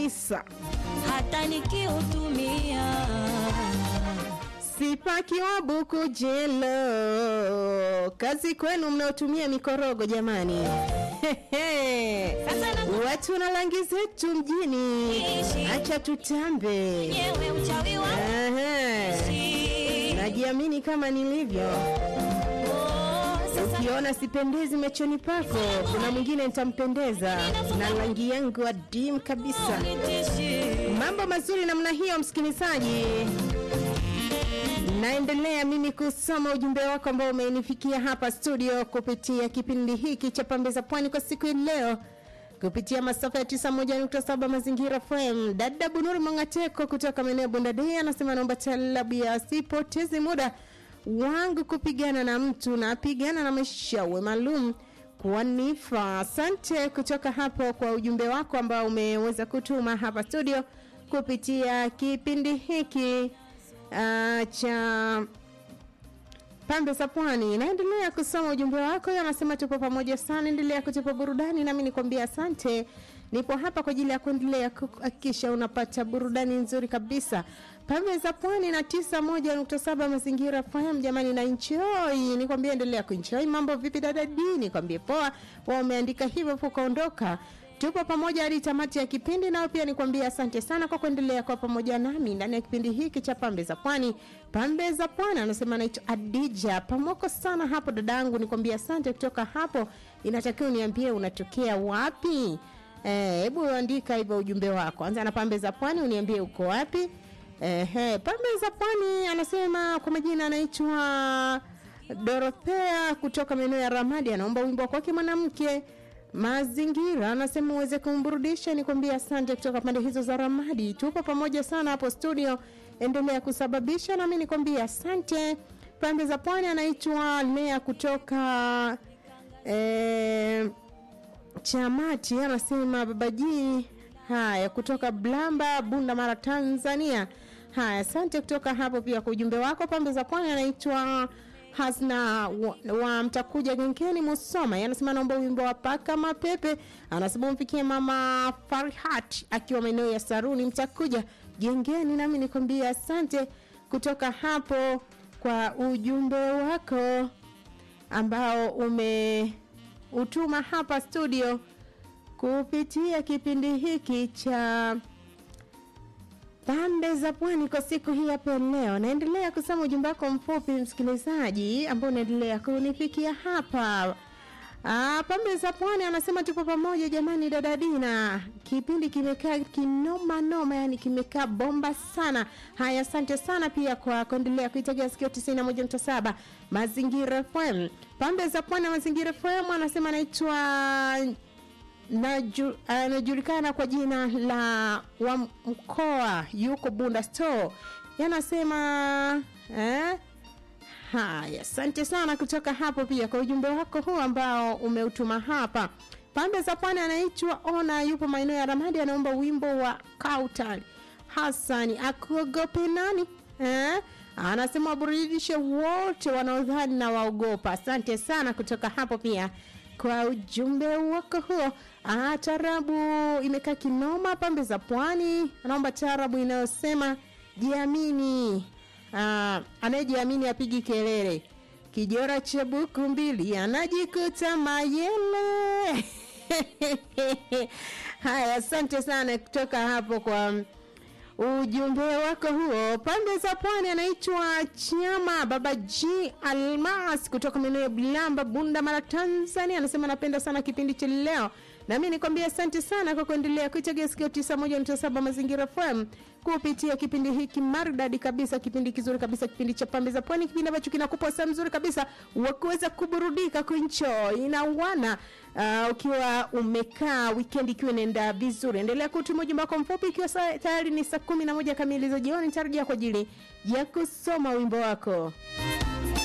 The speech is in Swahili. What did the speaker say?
Isa. hata nikiutumia Sipakiwa buku jelo, kazi kwenu mnaotumia mikorogo jamani. Sasa na- Watu na rangi zetu mjini, Ishi. acha tutambe. nyewe uchawi wa Aha. uchi. Najiamini kama nilivyo. Oh, sasa Ukiona sipendezi machoni pako, kuna mwingine nitampendeza na rangi yangu adimu kabisa. nitishi. Mambo mazuri namna hiyo, msikilizaji. Naendelea mimi kusoma ujumbe wako ambao umenifikia hapa studio kupitia kipindi hiki cha Pembe za Pwani kwa siku ya leo kupitia masafa ya 91.7 Mazingira FM. Dada Bunuri Mongateko kutoka maeneo ya Bondadei anasema naomba talabu ya sipoteze muda wangu kupigana na mtu na apigana na mashawe maalum kuwanifa. Asante kutoka hapo kwa ujumbe wako ambao umeweza kutuma hapa studio kupitia kipindi hiki uh, cha pambe za pwani. Naendelea kusoma ujumbe wako, anasema tupo pamoja sana, endelea kutupa burudani, nami nikwambia asante. Nipo hapa kwa ajili ya kuendelea kuhakikisha unapata burudani nzuri kabisa. Pambe za pwani na tisa moja nukta saba mazingira FM, jamani na enjoy. Nikwambia endelea kuenjoy. Mambo vipi dada D? Nikwambie poa, wao umeandika hivyo ukaondoka tupo pamoja hadi tamati ya kipindi nao pia nikwambia asante sana kwa kuendelea kwa pamoja nami ndani ya kipindi hiki cha pambe za pwani pambe za pwani anasema naitwa adija pamoko sana hapo dadangu nikwambia asante kutoka hapo inatakiwa uniambie unatokea wapi Eh, hebu andika hivyo ujumbe wako anza na pambe za pwani uniambie uko wapi Ehe, pambe za pwani anasema kwa majina anaitwa Dorothea kutoka maeneo ya Ramadi anaomba wimbo wa kwake mwanamke mazingira anasema uweze kumburudisha nikwambia asante kutoka pande hizo za ramadi tupo pamoja sana hapo studio endelea kusababisha nami nikwambia asante pande za pwani anaitwa lea kutoka eh, chamati anasema babaji haya kutoka blamba bunda mara tanzania haya asante kutoka hapo pia kwa ujumbe wako pambe za pwani anaitwa hasna wa, wa mtakuja gengeni musoma anasema naomba wimbo wa paka mapepe anasema umfikie mama farhat akiwa maeneo ya saruni mtakuja gengeni nami nikwambia asante kutoka hapo kwa ujumbe wako ambao umeutuma hapa studio kupitia kipindi hiki cha pambe za pwani kwa siku hii hapa leo naendelea kusoma ujumbe wako mfupi msikilizaji ambao unaendelea kunifikia hapa Ah, pambe za pwani anasema tupo pamoja jamani dada dina kipindi kimekaa kinoma noma yani kimekaa bomba sana haya asante sana pia kwa kuendelea kuitegea sikio 91.7 mazingira fm pambe za pwani na mazingira fm anasema anaitwa Naju- anajulikana kwa jina la wa mkoa yuko bunda store yanasema eh? haya asante sana kutoka hapo pia kwa ujumbe wako huu ambao umeutuma hapa pande za pwani anaitwa ona yupo maeneo ya ramadi anaomba wimbo wa kautal hasani akuogope nani eh? anasema waburudishe wote wanaodhani na waogopa asante sana kutoka hapo pia kwa ujumbe wako huo ah, tarabu imekaa kinoma pambe za pwani anaomba tarabu inayosema jiamini ah, anayejiamini apigi kelele kijora cha buku mbili anajikuta mayele haya asante sana kutoka hapo kwa ujumbe wako huo pande za pwani anaitwa chama baba g almas kutoka maeneo ya bilamba bunda mara tanzania anasema napenda sana kipindi cha leo nami nikwambia asante sana kwa kuendelea kuitegea sikio 91.7 mazingira fm kupitia kipindi hiki maridadi kabisa kipindi kizuri kabisa kipindi cha pambe za pwani kipindi ambacho kinakupa saa mzuri kabisa wa kuweza kuburudika kuenjoy na wana uh, ukiwa umekaa weekend ikiwa inaenda vizuri endelea kutuma ujumbe wako mfupi ikiwa saa- tayari ni saa kumi na moja kamili za jioni nitarejea kwa ajili ya kusoma wimbo wako